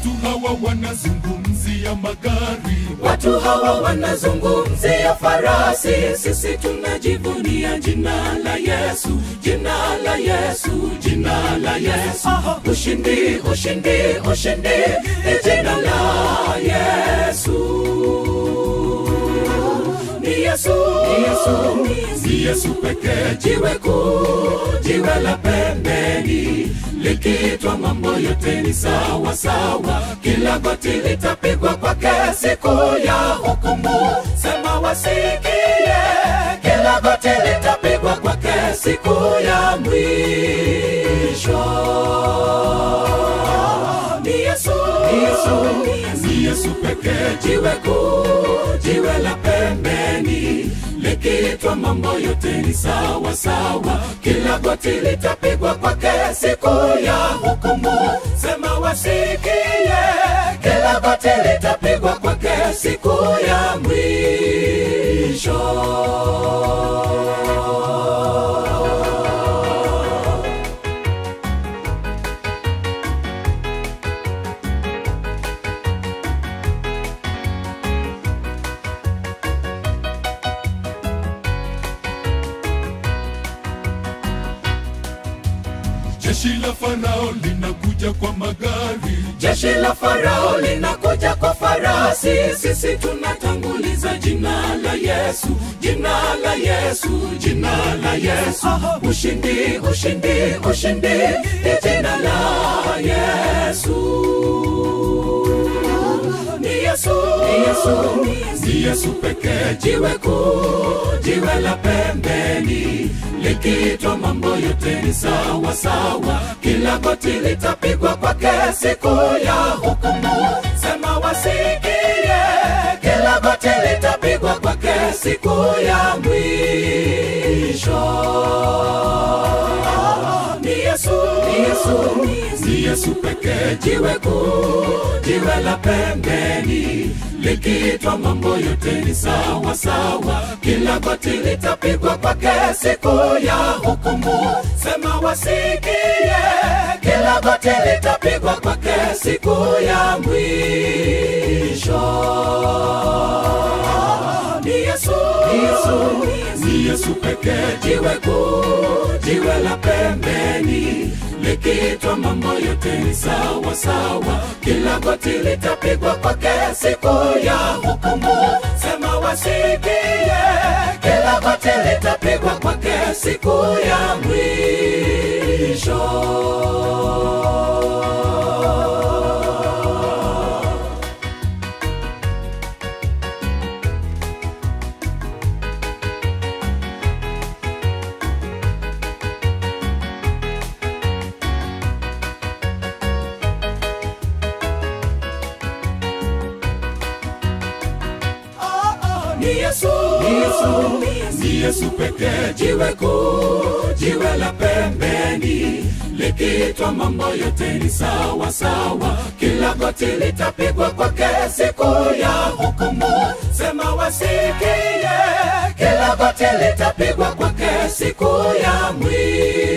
Watu hawa wanazungumzia magari, Watu hawa wanazungumzia farasi, sisi tunajivunia jina la Yesu, jina la Yesu, jina la Yesu. Ushindi, ushindi, ushindi ni jina la Yesu. Ni Yesu, ni Yesu, ni Yesu pekee. jiwe kuu, jiwe la pembeni likitwa mambo yote ni sawa sawa, kila goti litapigwa kwake siku ya hukumu. Sema wasikie, kila goti litapigwa kwake siku ya mwisho. Ni Yesu, ni Yesu, Ni Yesu pekee. jiwe kuu, jiwe la pembeni likitwa mambo yote ni sawa sawa, kila goti litapigwa kwake siku ya hukumu. Sema wasikie, kila goti litapigwa kwake siku ya mwisho. Jeshi la Farao linakuja kwa magari, Jeshi la Farao linakuja kwa farasi, sisi tunatanguliza jina la Yesu, jina la Yesu, jina la Yesu. Ushindi, ushindi, ushindi ni jina la Yesu. Ni Yesu, ni Yesu, ni Yesu pekee. jiwe kuu, jiwe la pembeni likitwa mambo yote ni sawa sawa, kila goti litapigwa kwake siku ya hukumu. Sema wasikie, kila goti litapigwa kwake siku ya mwisho. Ni Yesu, ni Yesu, Ni Yesu pekee. jiwe kuu, jiwe la pembeni likitwa mambo yote ni sawa sawa, kila goti litapigwa kwake siku ya hukumu. Sema wasikie, kila goti litapigwa kwake siku ya mwisho. Ni Yesu, ni Yesu, Ni Yesu pekee. jiwe kuu, jiwe la pembeni likitwa mambo yote ni sawa sawa, kila goti litapigwa kwake siku ya hukumu. Sema wasikie, kila goti litapigwa kwake siku ya mwisho. Ni Yesu, ni Yesu, Ni Yesu pekee. jiwe kuu, jiwe la pembeni likitwa mambo yote ni sawa sawa, kila goti litapigwa kwake siku ya hukumu. Sema wasikie, kila goti litapigwa kwake siku ya mwisho.